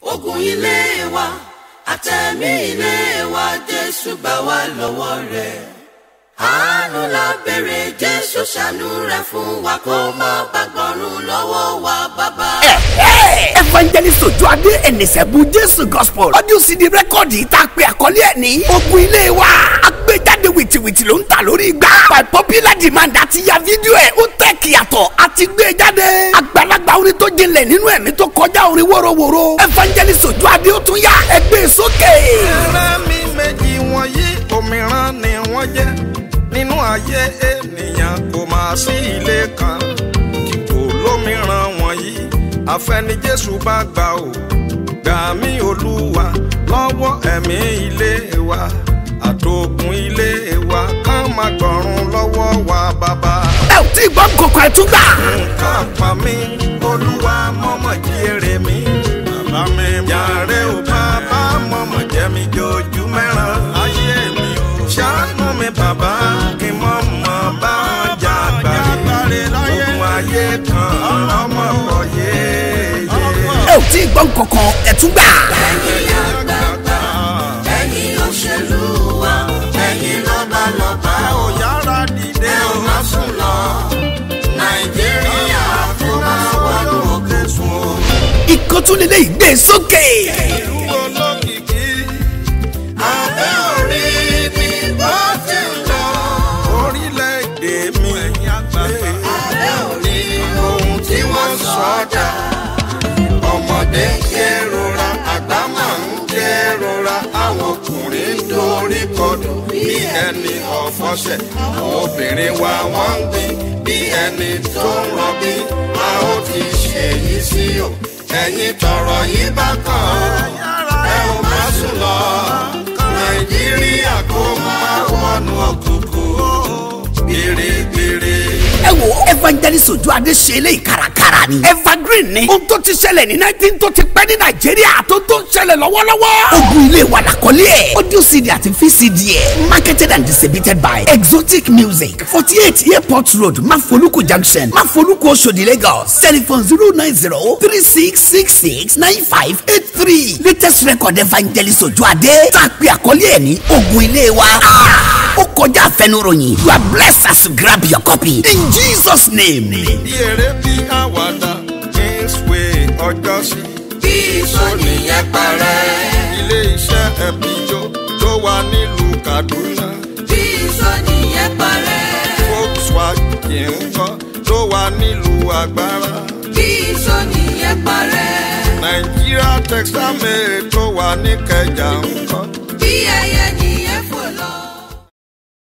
ogun ilé wa àtẹ̀mí ilé wa jésù gbà wá lọ́wọ́ rẹ̀ àánú la béèrè jésù ṣàánú rẹ̀ fún wa kó má bàgbọ́rún lọ́wọ́ wa bàbá. evangelist ojú adé ẹnìṣẹ́bù jésù gospel audio cd rẹ́kọ̀dì tá a pe àkọlé ẹ̀ ní ogun ilé wa agbéjáde wìtìwìtì ló ń ta lórí igbá by popular demand àti ya fídíò ẹ̀ ó tẹ̀ kíyàtọ̀ àti gbé jáde àgbàlagbà orin tó jinlẹ̀ nínú ẹ̀mí tó kọjá orin wórówóró evangelist ojú adé ó tún yá ẹgbẹ́ sókè. ẹran mi méjì wọ̀nyí òmíràn ni wọ́n jẹ́ nínú ayé ènìyàn kò máa sí ilé kan tí kò lómìíràn wọ̀nyí àfẹni jésù bá gbà ó gbà mí olúwa lọ́wọ́ ẹ̀mí ilé wa àtògùn ilé wa ká má gbọ̀run lọ́wọ́ wa bàbá. ẹ ò tí ì gbọ́ kọ̀ọ̀kan ẹ̀ tún gbà. nǹkan pa mí olúwa mọ́mọ́ jí èrè mi bàbá mi yàrá ò bàbá mọ́mọ́ jẹ́ mi jojú mẹ́ràn ayé mi ò ṣàánú mi bàbá kí mọ́ mọ́ bá jà gbàre ogun ayé kan ọmọ bọ̀ yéye. ẹ ò tí ì gbọ́ kọ̀ọ̀kan ẹ̀ tún gbà. ẹ̀yin àgbààgbà ẹ̀yin òṣèlú wa ẹ̀yin lọ́balọ́ba ò yára dìde ẹ ò má sùn lọ nàìjíríà tó máa wọnú òkè sùn o. ìkọ́túnlélẹ́ ìgbé sókè. ìlú olókìkí abẹ́ orí mi bó ti ń lọ. orílẹ̀-èdè mi abẹ́ orí ohun tí wọ́n sọ dà. ọmọdé kérora àgbà máa ń kérora àwọn ọkùnrin ń dorí kodò bí ẹni ọ̀fọ́sẹ̀ àwọn obìnrin wa wọ́n ń gbin bí ẹni tó ń rọbí a ó ti ṣèyí sí o ẹ̀yin tọrọ yìí bá kàn án ẹ ò má sùn lọ nàìjíríà kó máa wọnú òkùnkùn gbèrègbèrè. ẹ wo evangelist ojú adé ṣe eléyìí kárakára ni evergreen ni ohun tó ti ṣẹlẹ̀ ní nineteen tó ti pẹ́ ní nàìjíríà tó tó ń ṣẹlẹ̀ lọ́wọ́lọ́wọ́ ogun ilé wa làkọ́lé ẹ̀ audio cd àti vcd ẹ̀ marketed and distributed by exotic music forty eight airport road mafoluku junction mafoluku oṣodi lagos telephone zero nine zero three six six six nine five eight three latest record evangelist ojú adé tá a pè àkọ́lé ẹ̀ ní ogun ilé wa ó kọjá àfẹnuròyìn you are blessed as you grab your copy in jesus name. bí eré bí àwàdà kingsway ọjọ́ sí bí sọ́ni yẹn parẹ́. ilé iṣẹ́ ẹ̀bíjó tó wà nílùú kaduna bí sọ́ni yẹn parẹ́. volkswagen ńkọ́ tó wà nílùú agbára bí sọ́ni yẹn parẹ́. nàìjíríà textile tó wà ní kẹjà ńkọ́